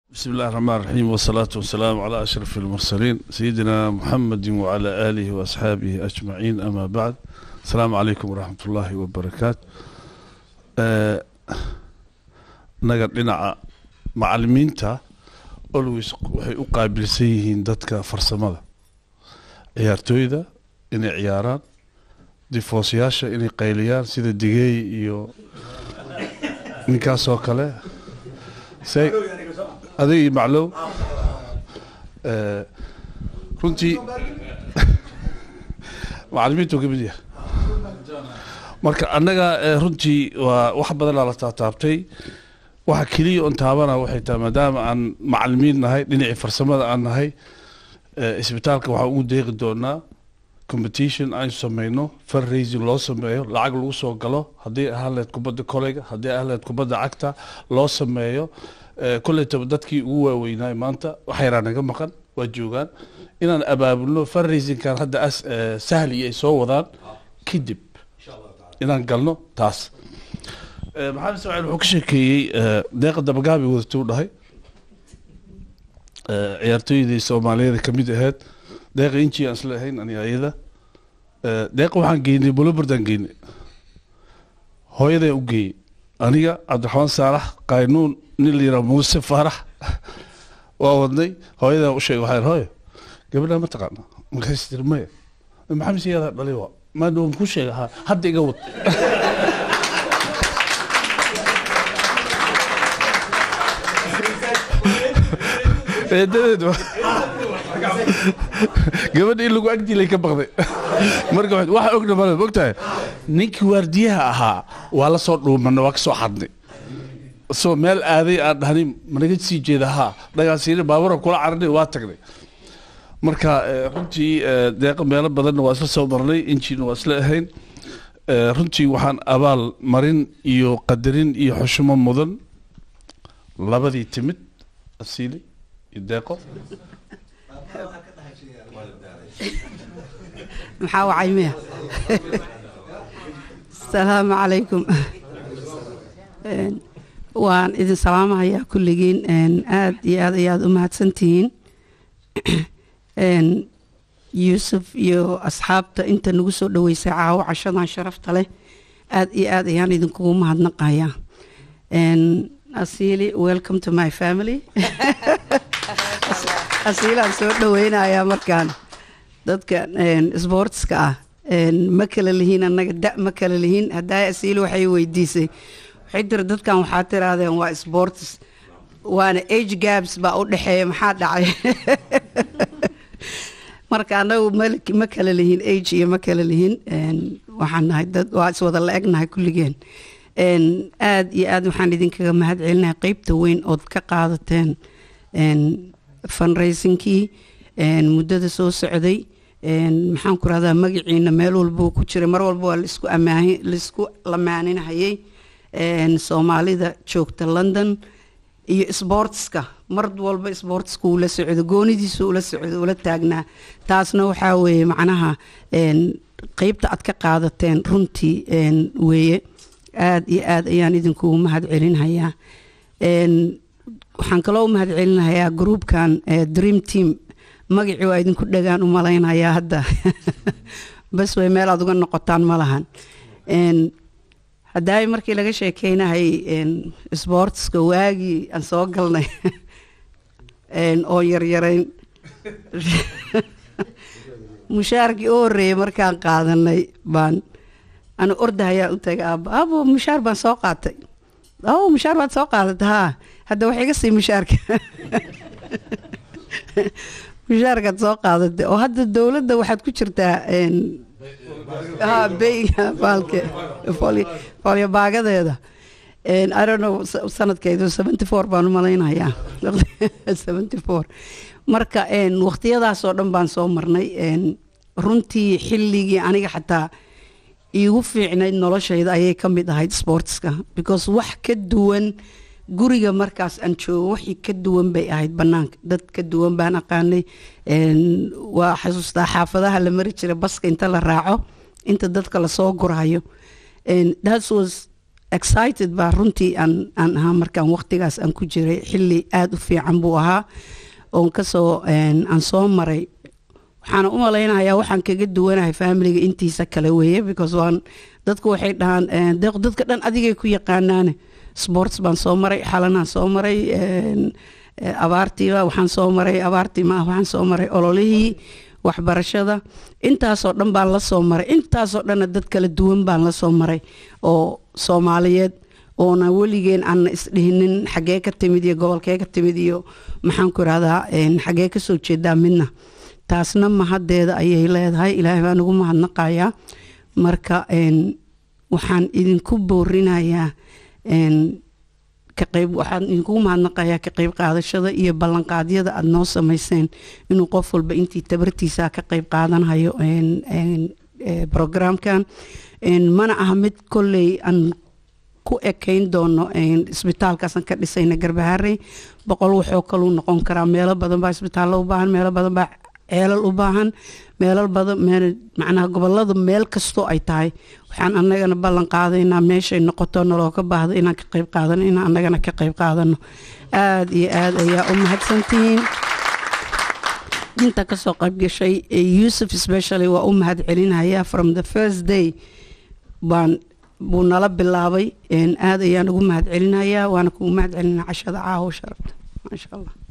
بسم الله الرحمن الرحيم والصلاة والسلام على أشرف المرسلين سيدنا محمد وعلى آله وأصحابه أجمعين أما بعد السلام عليكم ورحمة الله وبركاته آه نقر لنا معلمينتا always waxay u qaabilsan yihiin dadka farsamada ciyaartooyda inay ciyaaraan difoosyaasha inay qayliyaan sida digeey iyo ninkaasoo kale say adig iyo maclow runtii macalimiintu ka mid yahay marka annaga runtii waa wax badanaa la taataabtay waxa keliya on taabana waxay tahay maadaama aan macalimiin nahay dhinacii farsamada aan nahay isbitaalka waxaan ugu deeqi doonaa competition aynu sameyno fundraising loo sameeyo lacag lagu soo galo haddii ahaan lahayd kubadda koleyga haddii ahaan lahayd kubadda cagta loo sameeyo koleytaba dadkii ugu waaweynaay maanta wax yaraa naga maqan waa joogaan inaan abaabulno fundraisingkan hadda as sahli ay soo wadaan kadib inaan galno taas maxamed ismaaciil wuxuu ka sheekeeyey deeqa dabagaabi wadatuu dhahay ciyaartooydii soomaaliyeed ka mid ahayd deeqa inji aan isla ahayn ani ayada deeqa waxaan geynay bulobardaan geynay hooyadaa u geeyey aniga cabdiraxmaan saalax qaynuun nin la yidhaha muuse faarax waa wadnay hooyadaa u sheegay waxaa hooyo gabadhaa ma taqaana markaas tiri maya maxamed siyaada dhalay waa maadhow ku sheega ha hadda iga wad eedadeed gabadha in lagu agdilay ka baqday marka waxa ogna male mogtahay ninkii waardiyaha ahaa waa la soo dhuumanay waa ka soo xadnay soo meel aaday aan dhahnin managa sii jeeda haa dhagaasiina baabura kula carnay waa tagnay marka runtii deeqa meelo badanna waa isla soo marnay injiina waa isla ahayn runtii waxaan abaal marin iyo qadarin iyo xushmo mudan labadii timid asiili deeqo maxaa wacay miya asalaamu calaykum waan idin salaamahayaa kulligiin aad iyo aad ayaad u mahadsantihiin yuusuf iyo asxaabta inta nagu soo dhaweysay caawo cashadan sharafta leh aad iyo aad ayaan idinkugu mahadnaqayaa asiili welcome to my family asiilaan soo dhaweynayaa markaan dadka sboortska ah ma kala lihiin annaga da ma kala lihiin haddaa asiili waxay weydiisay waxay tiri dadkan waxaa tirahdeen waa sports waana age gabs baa u dhexeeya maxaa dhacay marka annagu ma kala lihiin age iyo ma kala lihiin waxaan nahay dad waa iswada la egnahay kulligeen aad iyo aad waxaan idinkaga mahad celinahay qeybta weyn ood ka qaadateen fundraisingkii muddada soo socday maxaan ku rahdaa magaciina meel walbuu ku jiray mar walba waa laisku amaahin laisku lamaaninhayay soomaalida joogta london iyo sboortska mar walba sboortska uu la socdo goonidiisa ula socdo ula taagnaa taasna waxaa weeye macnaha qeybta aad ka qaadateen runtii weeye aad iyo aad ayaan idinkugu mahad celinhayaa waxaan kaloo u mahad celinhayaa groupkan dream team magacii waa idinku dhagaan u malaynayaa hadda bas way meel aad uga noqotaan ma lahan haddaay markii laga sheekeynahay sboortska waagii aan soo galnay oo yaryarayn mushaarkii u horreeyay markaan qaadanay baan ana ordahayaa u tagay aaba aabo mushaar baan soo qaatay o mushaar baad soo qaadatay haa hadda wax iga sii mushaarka mushaarkaad soo qaadatay oo hadda dowladda waxaad ku jirtaa beyga baalke folyo baagadeeda i don't know sanadkeedu seventy four baan u malaynayaa seventy four marka waqtiyadaasoo dhan baan soo marnay runtii xilligii aniga xataa iigu fiicnayd noloshayda ayay ka mid ahayd sportska because wax ka duwan guriga markaas aan joogo wixii ka duwan bay ahayd banaanka dad ka duwan baan aqaanay waa xasuustaa xaafadaha la mari jiray baska inta la raaco inta dadka lasoo gurayo that was excited baa runtii aan aan ahaa markaan waqtigaas aan ku jiray xilli aada u fiican buu ahaa oon kasoo aan soo maray waxaana u malaynayaa waxaan kaga duwanahay familiga intiisa kale weeye because waan dadku waxay dhahaan deeq dadka dhan adigay ku yaqaanaane sports baan soo maray xalanaan soo maray abaartiiba waxaan soo maray abaartii maaha waxaan soo maray ololihii waxbarashada intaasoo dhan baan la soo maray intaasoo dhanna dad kala duwan baan la soo maray oo soomaaliyeed oona weligeen aanna isdhihinin xaggee ka timid iyo gobolkee ka timid iyo maxaan ku irahdaa xaggee kasoo jeedaa midna taasna mahaddeeda ayay leedahay ilaahay baan ugu mahadnaqayaa marka waxaan idinku boorinayaa kaqeyb waxaan idinkugu mahadnaqayaa ka qeyb qaadashada iyo ballanqaadyada aada noo sameyseen inuu qof walba intii tabartiisa ka qeyb qaadanayo programkan mana aha mid kolley aan ku ekayn doono isbitaalkaasaan ka dhisayna garbaharey boqol waxoo kaluu noqon karaa meelo badan baa isbitaallo u baahan meelo badan baa ceelal u baahan meelal badan macnaha gobolada meel kastoo ay tahay waxaan anagana ballan qaadaynaa meeshay noqoto nalooga baahdo inaan ka qeyb qaadano inaan anagana ka qeyb qaadano aada iyo aada ayaa u mahadsantihiin inta kasoo qaybgashay yuusuf specially waa u mahad celinaya from the first day baan buu nala bilaabay aada ayaan ugu mahad celinayaa waana kugu mahad celinaa cashada caawo sharafta maasha allah